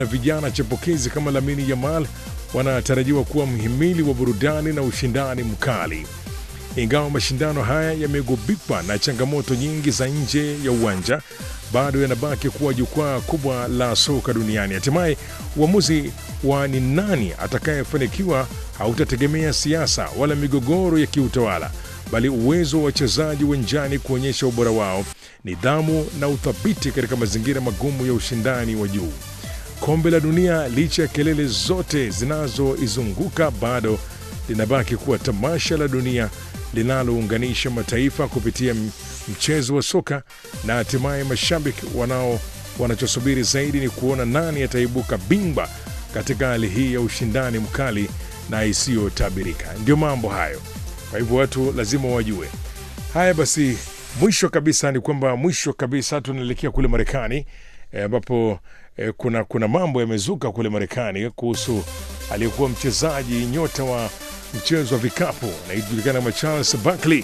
na vijana chipukizi kama Lamine Yamal wanatarajiwa kuwa mhimili wa burudani na ushindani mkali. Ingawa mashindano haya yamegubikwa na changamoto nyingi za nje ya uwanja, bado yanabaki kuwa jukwaa kubwa la soka duniani. Hatimaye uamuzi wa ni nani atakayefanikiwa hautategemea siasa wala migogoro ya kiutawala, bali uwezo wa wachezaji uwanjani kuonyesha ubora wao, nidhamu na uthabiti katika mazingira magumu ya ushindani wa juu. Kombe la Dunia, licha ya kelele zote zinazoizunguka, bado linabaki kuwa tamasha la dunia linalounganisha mataifa kupitia mchezo wa soka, na hatimaye mashabiki wanao wanachosubiri zaidi ni kuona nani ataibuka bingwa katika hali hii ya ushindani mkali na isiyotabirika. Ndio mambo hayo, kwa hivyo watu lazima wajue haya. Basi mwisho kabisa ni kwamba mwisho kabisa tunaelekea kule Marekani ambapo e, kuna, kuna mambo yamezuka kule Marekani kuhusu aliyekuwa mchezaji nyota wa mchezo wa vikapu anayejulikana kama Charles Barkley.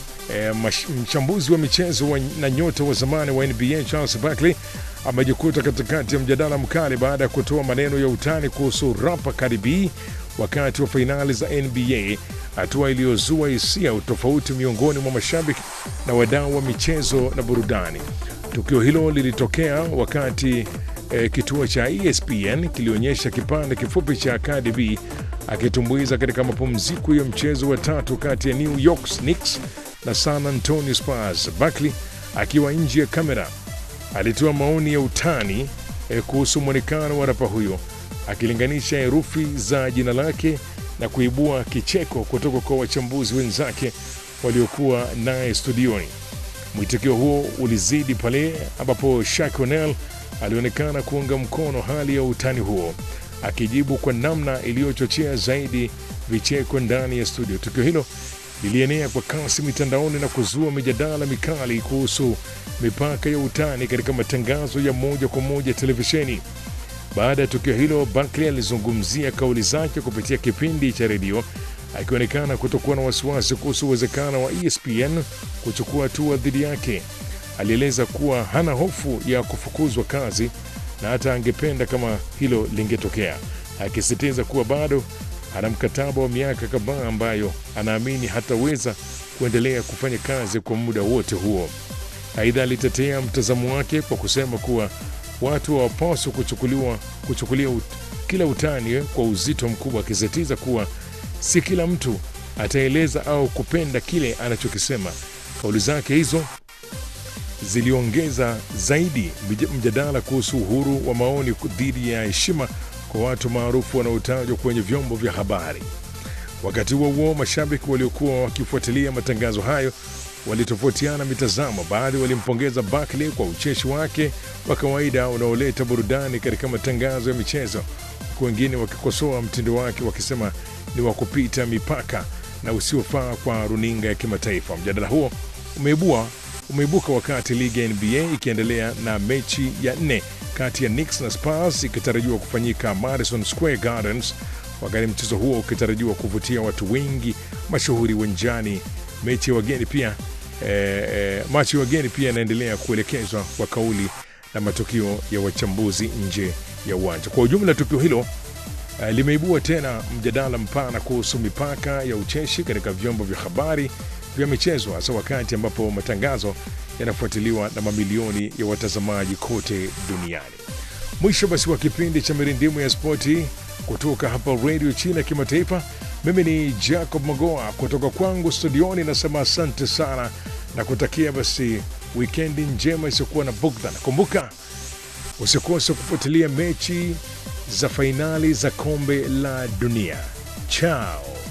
E, mchambuzi wa michezo wa, na nyota wa zamani wa NBA Charles Barkley amejikuta katikati ya mjadala mkali baada ya kutoa maneno ya utani kuhusu rapa Cardi B wakati wa fainali za NBA, hatua iliyozua hisia tofauti miongoni mwa mashabiki na wadau wa michezo na burudani. Tukio hilo lilitokea wakati e, kituo cha ESPN kilionyesha kipande kifupi cha Cardi B akitumbuiza katika mapumziko ya mchezo wa tatu kati ya New York Knicks na San Antonio Spurs. Barkley akiwa nje ya kamera alitoa maoni ya utani eh, kuhusu mwonekano wa rapa huyo akilinganisha herufi za jina lake na kuibua kicheko kutoka kwa wachambuzi wenzake waliokuwa naye studioni. Mwitikio huo ulizidi pale ambapo Shaq O'Neal alionekana kuunga mkono hali ya utani huo akijibu kwa namna iliyochochea zaidi vicheko ndani ya studio. Tukio hilo lilienea kwa kasi mitandaoni na kuzua mijadala mikali kuhusu mipaka ya utani katika matangazo ya moja kwa moja televisheni. Baada ya tukio hilo, Barkley alizungumzia kauli zake kupitia kipindi cha redio akionekana kutokuwa na wasiwasi kuhusu uwezekano wa ESPN kuchukua hatua dhidi yake. Alieleza kuwa hana hofu ya kufukuzwa kazi na hata angependa kama hilo lingetokea, akisisitiza kuwa bado ana mkataba wa miaka kadhaa ambayo anaamini hataweza kuendelea kufanya kazi kwa muda wote huo. Aidha, alitetea mtazamo wake kwa kusema kuwa watu hawapaswi kuchukuliwa kuchukulia ut, kila utani kwa uzito mkubwa, akisisitiza kuwa si kila mtu ataeleza au kupenda kile anachokisema. Kauli zake hizo ziliongeza zaidi mjadala kuhusu uhuru wa maoni dhidi ya heshima kwa watu maarufu wanaotajwa kwenye vyombo vya habari. Wakati huo huo, mashabiki waliokuwa wakifuatilia matangazo hayo walitofautiana mitazamo. Baadhi walimpongeza Barkley kwa ucheshi wake wa kawaida unaoleta burudani katika matangazo ya michezo, huku wengine wakikosoa mtindo wake wakisema ni wa kupita mipaka na usiofaa kwa runinga ya kimataifa. Mjadala huo umeibua umeibuka wakati ligi ya NBA ikiendelea na mechi ya nne kati ya Knicks na Spurs ikitarajiwa kufanyika Madison Square Gardens, wakati mchezo huo ukitarajiwa kuvutia watu wengi mashuhuri uwanjani. Mechi ya wageni pia eh, eh, machi ya wageni pia yanaendelea kuelekezwa kwa kauli na matukio ya wachambuzi nje ya uwanja. Kwa ujumla, tukio hilo eh, limeibua tena mjadala mpana kuhusu mipaka ya ucheshi katika vyombo vya habari vya michezo hasa wakati ambapo matangazo yanafuatiliwa na mamilioni ya watazamaji kote duniani. Mwisho basi wa kipindi cha mirindimu ya spoti kutoka hapa redio China ya kimataifa. Mimi ni Jacob Magoa kutoka kwangu studioni, nasema asante sana na kutakia basi wikendi njema isiyokuwa na bugdha. Nakumbuka usikose kufuatilia mechi za fainali za kombe la dunia. Chao.